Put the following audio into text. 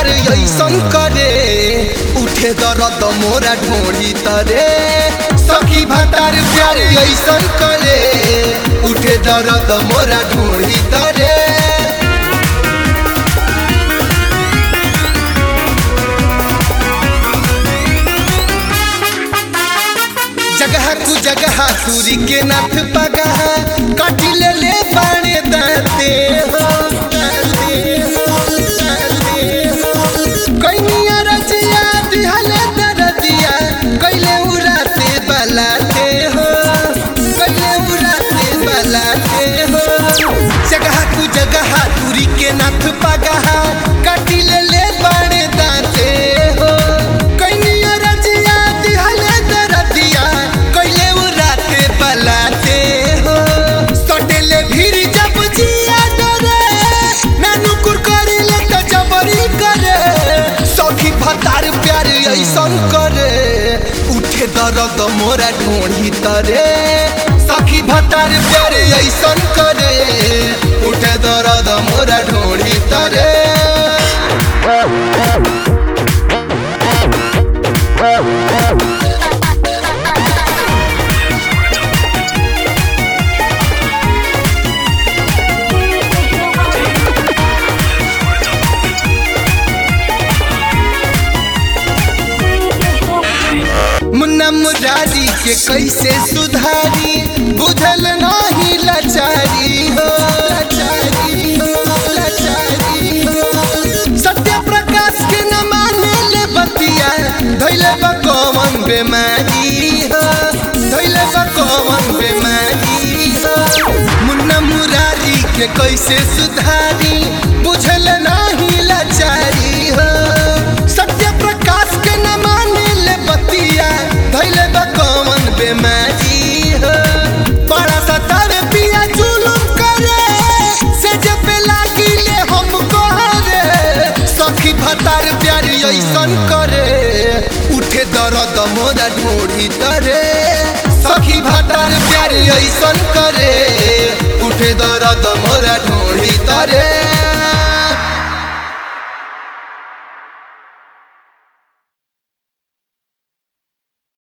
ऐसन करे उठे दर्द मोरा ढोड़ी तरे सखी भतार प्यार ऐसन करे उठे दर्द मोरा ढोड़ी तरे जगह कु जगह सूरी के नाथ पगह काटी ले ले बाणे दाते हो दाते हो, दाते हो। कइनिया रजिया दिहले दरदिया कैले उराते बलाते हो कैले उराते बलाते हो जगह कु जगह दूरी के नाथ पगह काटी ले ले बाणे दाते हो कइनिया रजिया दिहले दरदिया कैले उराते बलाते हो सटेले भीड़ जब जिया डरे नानू कुरकरी ले त जबरी करे सखी भतार प्यार ऐसन करे उठे दर्द मोरा ढोढ़ी तरे सखी भतार प्यार ऐसन करे उठे दर्द मोरा ढोढ़ी तरे मुन्ना मुरारी के कैसे सुधारी बुझल नहीं लाचारी हो लाचारी हो लाचारी हो सत्य प्रकाश के न माने ले बतिया धैले बा कौन बेमारी हो धैले बा कौन बेमारी हो मुन्ना मुरारी के कैसे सुधारी बुझल नहीं लाचारी हो सत्य प्रकाश के न माने ले बतिया धैले बा कौन बेमारी हो बड़ा सतावे पिया जुलुम करे से जब पे लागी ले हमको रे सखी भतार प्यार ऐसन करे उठे दर्द मोरा ढोढ़ी तरे सखी भतार प्यार ऐसन करे उठे दर्द मोरा ढोढ़ी तरे